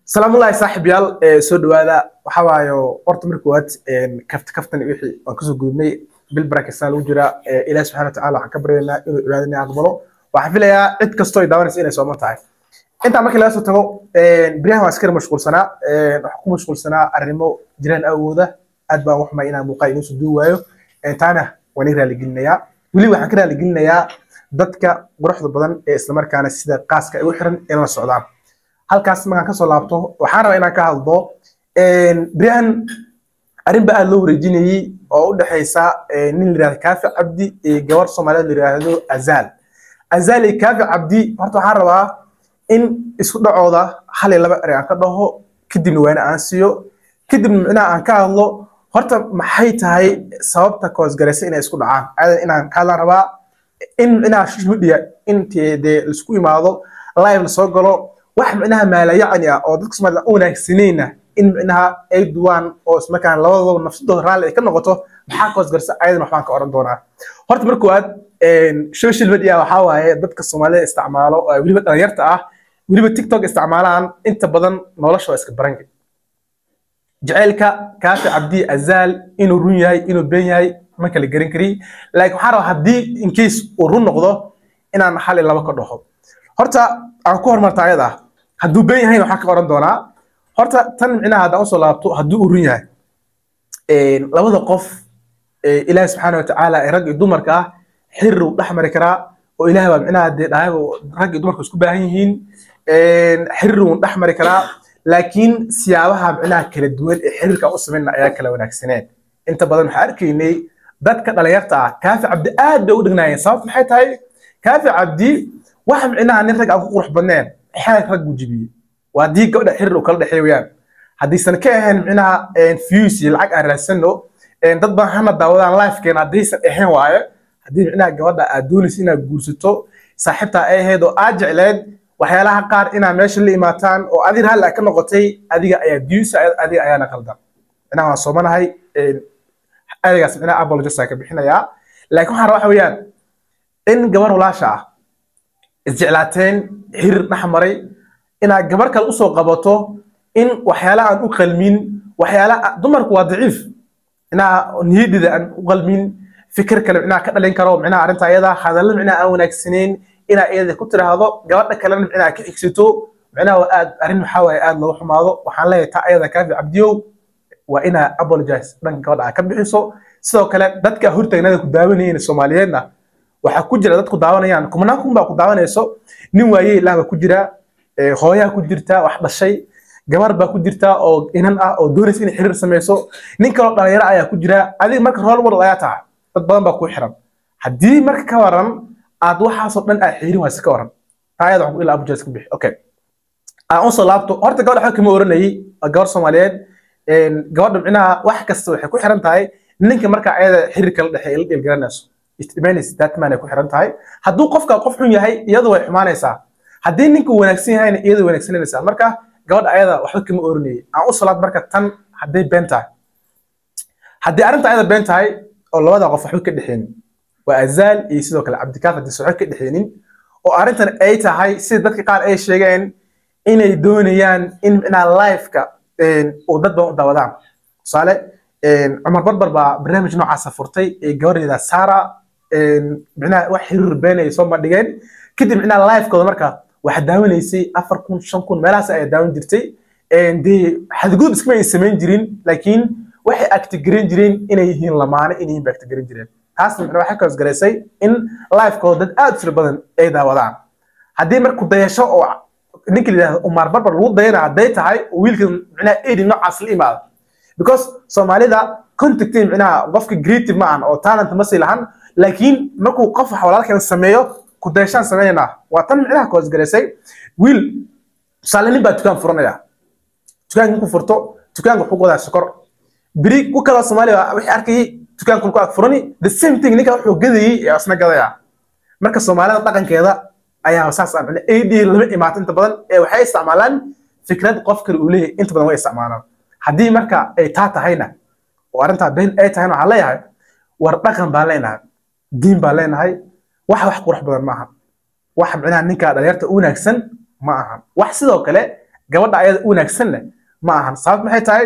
salaamullahi saaxiibyaal soo dhawaada waxaa waayo horta marka koowaad kafta kaftan wixii waan kasoo gudubnay bil barakaysaa lagu jira ilaah subxana watacaala waxaan ka baryaynaa inuu cibaadana aqbalo waxaan filayaa cid kastoo ay daawanaysa inay sooman tahay intaa markii laga soo tago biryahan waan iskara mashquulsanaa waxaan ku mashquulsanaa arrimo jiraan awooda aad baan waxmay inaan muuqaal inoo soo duubi waayo taana waan ii raaligelinayaa weli waxaan ka raaligelinayaa dadka quruxda badan ee islamarkaana sida qaaska ay u xiran in la socdaan halkaas markaan kasoo laabto waxaan rabaa inaan ka hadlo biryahan arrin ba aad loo wareejinayey oo u dhexaysa nin la yirahdo kaafi cabdi iyo gabar soomaaliyeed la yiraahdo azaal azaal iyo kaafi cabdi horta waxaan rabaa in isku dhacooda hal iyo laba eri aan ka dhaho kadibna waana aan siiyo kadibna micnaha aan ka hadlo horta maxay tahay sababta koosgaraysa inay isku dhacaan aadan inaan ka hadlaan rabaa in micnaha social media intii dee laisku imaado live lasoo galo wax micnaha maalayacni ah oo dadka soomaalida u wanaagsanayna in micnaha ay duwaan oo ismarkaan labadooda nafsadooda raalli ay ka noqoto maxaa koosgarsa ayadan waxbaan ka oran doonaa horta marka koowaad social media waxaa waaye dadka soomaalida isticmaalo oo weliba dhalinyarta ah weliba tiktok isticmaalaan inta badan nolosha waa iska baranka jaceylka kaafi cabdi azaal inuu run yahay inuu been yahay ma kala garan kari laakiin waxaan rabaa haddii in case uu run noqdo inaan hal iyo laba ka dhaho horta aan ku hormarta ayada hadduu been yahayna waxaan ka oran doonaa horta tan micnaha haddaan usoo laabto haddii uu run yahay labada qof ilaahi subxaana watacaala ee rag iyo dumarka ah xiriir uu dhex mari karaa oo ilaah baa micnaha dee dhahayba rag iyo dumarka isku baahan yihiin xiriir uu dhex mari karaa laakiin siyaabaha micnaha kala duwan ee xiriirka u samayna ayaa kala wanaagsaneen inta badan waxaan arkaynay dadka dhalinyarta ah kaafi cabdi aad bay u dhignaayeen sababta maxay tahay kaafi cabdi wax micnaha nin rag aan ku qurux badneen xeer rag buu jibiyey waa haddii gabadha xiriir uu kala dhexeey wayaan haddaysan ka ahayn micnaha views iyo lacag aan raadsano dad baan hana daawadaan lifekeena haddaysan ahayn waaye haddii micnaha gabadha aad doonaysa inaad guursato saaxiibtaa ay ahayd oo aad jecleed waxyaalaha qaar inaa meesha la imaataan oo adig raalli ka noqotay adiga ayaa views adiga ayaana qaldan micnaha waan soomanahay ereygaas micnaha apologies ka bixinayaa laakiin waxaan rabaa waxa weeyaan in gabar walaasha ah isjeclaateen xiriir dhex maray inaad gabar kale usoo qabato in waxyaala aan u qalmin waxyaala dumarku waa daciif inaa niyadida aan u qalmin fikir kale micnaha ka dhalin karo micnaha arrinta ayada hadallo micnaha aan wanaagsaneyn inaa iyada ku tiraahdo gabadha kalena micnaha ka xigsato micnaha waa aad arrin waxaa waaye aad looga xumaado waxaan leeyahay taa ayada kaafi cabdiyow waa inaa apologize dhanka gabadha aad ka bixiso sidoo kale dadka hortaagnada ku daawanayeen soomaaliyeedna waxaa ku jira dadku daawanayaan kumanaan kun baa ku daawanayso nin waaye ilaah baa ku jira hooyaa ku jirta wax dhashay gabar baa ku jirta oo inan ah oo doonaysa inay xiriir samayso nin kaloo dhalinyaro ayaa ku jira adiga marka role model ayaa tahay dad badan baa ku xiran haddii marka ka waran aad waxaasoo dhan aad xiirin wayse ka waran taa ayada waxaan ilaa abuja iska bixi okay aan usoo laabto horta gabadha waxba kama oranayay gabar soomaaliyeed gabadha micnaha wax kasta waxay ku xiran tahay ninka marka ayada xiriir kala dhexeey la dhiilgaranayso istimaanaysa datman ay ku xiran tahay hadduu qofka qof xun yahay iyadu way xumaanaysaa haddii ninka wanaagsan yahayna iyadu wanaagsananaysaa marka gabadha ayada waxba kama oranayay aan u salaad marka tan hadday been tahay haddii arrinta ayada been tahay oo labada qof waxba ka dhexeenin waa azaal iyo sidoo kale cabdikaaf haddii waxba ka dhexeenin oo arrintan ay tahay sida dadka qaar ay sheegeen inay doonayaan in micnaha lifeka uu dad badan u daawadaan tusaale cumar barbar baa barnaamij noocaasa furtay ee gabadheeda sara micnaha wax xiriir beenay soo bandhigeen kadib micnaha lifekooda marka waxaa daawanaysay afar kun shan kun meelahaas ayaa daawan jirtay dee xadgudub iskama ay samayn jirin laakiin waxay actigaran jireen inay yihiin lamaane inay yihiin ba actigaran jireen taas micna waxay kaasgaraysay in lifekooda dad aad u tiro badan ay daawadaan haddii marku dayasho oo ninka la yidhahdo umar barbar lagu dayana hadday tahay oo wiilka micnaha edi noocaas la imaado because soomaalida contactin micnaha qofka creative ma ahan oo talent ma sii lahan laakiin markuu qof wax walaalkan sameeyo ku dayashaan sameynayna waa tan micnaha koosgaraysay wiil tusaale nin baa dukaan furanaya dukaanka ku furto dukaanka wuxuu wadaa sokor beri ku kaloo soomaaliya wixii arkayay dukaanka ku ag furani the same thing ninka wuxuu gadayay ee isna gadaya marka soomaalida dhaqankeeda ayaa saas ah micna ad lama imaato inta badan ee waxay isticmaalaan fikrad qof kale uu leeyahay inta badan way isticmaalaan haddii marka ay taa tahayna oo arrintaa been ay tahayna waxaan leeyahay war dhaqan baan leenahay diin baan leenahay wax wax qurux badan ma aha wax micnaha ninka dhalinyarta u wanaagsan ma aha wax sidoo kale gabadha ayada u wanaagsanna ma ahan sababta maxay tahay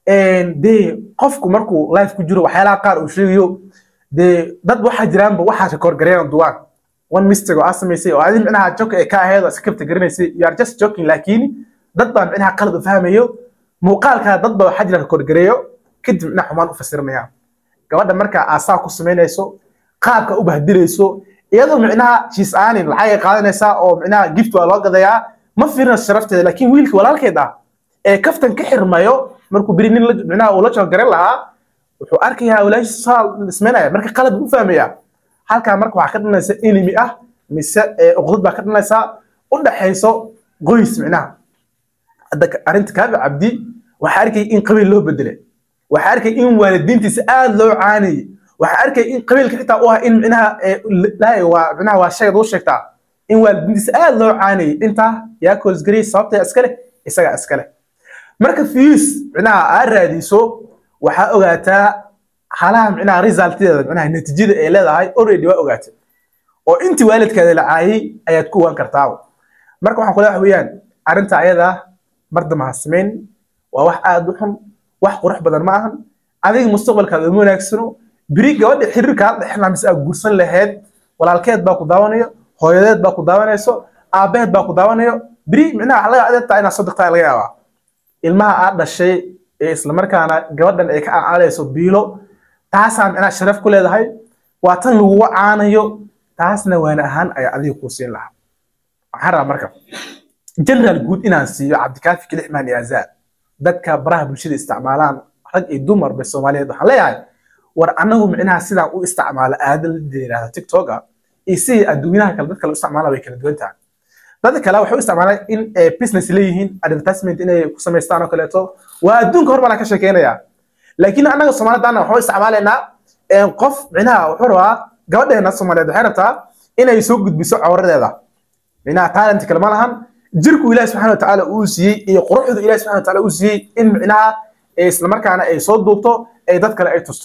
dee qofku markuu life ku jiro waxyaalaha qaar uu sheegayo dee dad waxaa jiraanba waxaa rekoorgareena duwaan one mistake oo aa samaysay oo adi micnaha joke ee ka ahayd oo iska kabta garanaysay you are just joking laakiin dad baa micnaha qalad u fahmayo muuqaalkaa dad baa waxaa jira rekoorgareeyo kadib micnaha xumaan u fasirinayaan gabadha markaa aasaa ku samaynayso qaabka u bahdilayso iyadoo micnaha shiis aanin lacag ay qaadanaysaa oo micnaha gift waa loo gadayaa ma fiirinayo sharafteeda laakiin wiilka walaalkeed ah ee kaftan ka xirmayo markuu beri nin micnaha uu la jooggaran lahaa wuxuu arkayaa walaashiisa saa ismaynaya marka qalad buu u fahmayaa halkaa marka waxaa ka dhanaysa enemy ah mise uqdad baa ka dhanaysaa u dhaxayso qoys micnaha hadda arrinta kaabi cabdi waxaa arkaya in qabiil loo bedelay waxaa arkaya in waalidiintiisa aad loo caanayay waxaa arkaya in qabiilka xitaa u ah in micnaha lahay waa micnaha waa shayad u sheegtaa in waalidiintiisa aad loo caanayay intaa yaa koosgariyay sababtaya iskale isagaa iskale marka fiis micnaha aa raadiso waxaa ogaataa halaha micnaha resulteeda micnaha natiijada ay leedahay already waa ogaatay oo intii waalidkaada la caayay ayaad ku ogaan kartaa marka waxaan kula wax weeyaan arrinta ayada mar dambe ha samayn waa wax aad u xun wax qurux badan ma ahan adiga mustaqbalkaada uma wanaagsano beri gabadha xiriirkaa dhexna mise aad guursan lahayd walaalkeed baa ku daawanayo hooyadeed baa ku daawanayso aabaheed baa ku daawanayo beri micnaha waxa laga adeegtaa inaad soo degtaa laga yaabaa ilmaha aad dhashay ee islamarkaana gabadhan ay ka aancalayso biilo taasaa micnaha sharaf ku leedahay waa tan laguga caanayo taasna waana ahaan ayaa adiga kuu siin lahaa waxaan rabaa marka general guud inaan siiyo cabdikaafi kilixmaan iyo azaa dadka baraha bulshada isticmaalaan rag iyo dumarba soomaaliyeed waxaan leeyahay war anagu micnaha sidaan u isticmaalo aada la yidhahda tiktoka iyo sidii adduunyaha kale dad kale u isticmaala way kala duwan tahay dadka kale waxay u isticmaalaan in business leeyihiin advertisement inay ku samaystaan oo kaleeto waa adduunka hor baan ka sheekeynaya laakiin annaga soomaalidana waxu isticmaalaynaa qof micnaha wuxuu rabaa gabadheena soomaaliyeed waxay rabtaa inay soo gudbiso cawradeeda micnaha talent kale ma lahan jirku ilaahi subxaana watacaala uu siiyey iyo quruxdu ilaahi subxaana watacaala uu siiyey in micnaha islamarkaana ay soo duubto ay dad kale ay tusto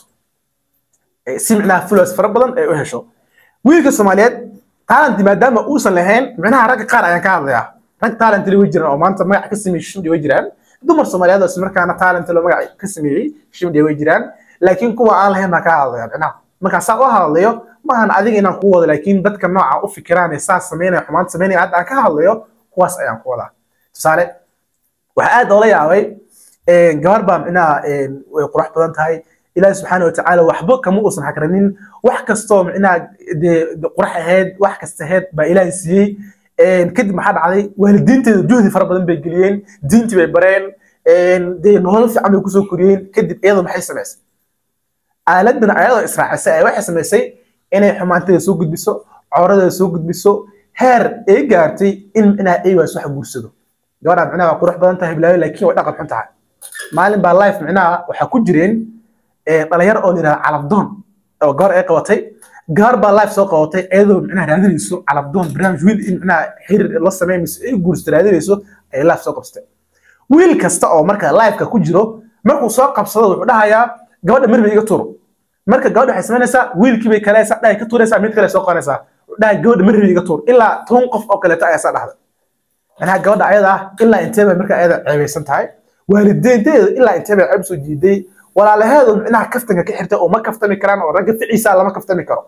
si micnaha followers fara badan ay u hesho wiilka soomaaliyeed talent maadaama uusan lahayn micnaha ragga qaar ayaan ka hadlayaa rag talent way jiraan oo maanta magac ka sameeyey shimdi way jiraan dumar soomaaliyeed oo islamarkaana talent loo magac ka sameeyey shimdi way jiraan laakiin kuwa aan lahayn baan ka hadlaya micnaha markaa saa u hadlayo maahan adiga inaan ku wado laakiin dadka nooca u fikiraan ee saa sameynaya xumaan sameynaya hadda aan ka hadlayo kuwaas ayaan ku wadaa tusaale waxaa aad oola yaabay gabar baa micnaha way qurux badan tahay ilaahi subxaana watacaala waxba kama uusan hakranin wax kastoo micnaha dee qurux ahayd wax kasta ahayd baa ilaahi siiyey kadib maxaa dhacday waalidiinteeda juhdi fara badan bay geliyeen diintii bay bareen dee nolol fiican bay kusoo koriyeen kadib iyada maxay samaysay aaladan ayadoo israacisay ay waxay samaysay inay xumaanteeda soo gudbiso cawradeeda soo gudbiso heer ay gaartay in micnaha aywaas wax guursado gabadha micnaha waa qurux badan tahay bilaayo laakiin way dhaqan xun tahay maalin baa life micnaha waxaa ku jireen dhalinyaro oo la yidhahda calabdoon oo gabar ay qabatay gabar baa life soo qabatay iyadoo micnaha raadinayso calabdoon barnaamij wiil in micnaha xiriir la sameynayso ay guursato raadinayso ayay life soo qabsatay wiil kasta oo marka lifeka ku jiro markuu soo qabsado wuxuu dhahayaa gabadha marba iga tuur marka gabadha waxay samaynaysaa wiilkii bay kalaysaa dhahay ka tuuraysaa mid kale soo qabanaysaa dhahay gabadha marba iga tuur ilaa toban qof oo kaleeto ayaa saa dhahda manaha gabadha ayada ah ilaa intee bay marka ayada ceebaysan tahay waalideynteeda ilaa intee bay ceeb soo jiiday walaalaheedu micnaha kaftanka ka xirtay oo ma kaftami karaan oo ragga ficiisa lama kaftami karo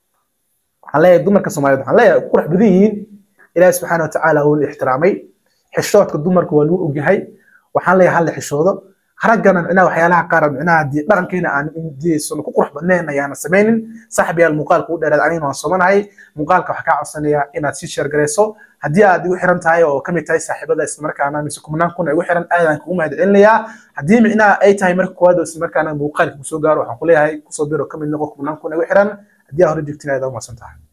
waxaan leeyahay dumarka soomaaliyeed waxaan leeyahay qurux badan yihiin ilaahi subxaana watacaala wuu ixtiraamay xishoodka dumarka waa lagu ogyahay waxaan leeyahay hal xishoodo raggana micnaha waxyaalaha qaar micnaha dee dhaqankeena aan diisan ku qurux badnayn ayaana samaynin saaxib yaal muuqaalka u dheeraad anigana waan soomanahay muuqaalka waxaa kaa codsanayaa inaad sii sheergarayso haddii aad igu xiran tahay oo kamid tahay saaxiibada islamarkaana mise kumnaan kun igu xiran aadaan kugu mahad celinayaa haddii micnaha ay tahay marka koowaad oo islamarkaana muuqaalka kusoo gaaro waxaan kuleeyahay kusoo biro kamid noqo kumnaan kun igu xiran haddii aa hore joogtin aad umaasan tahay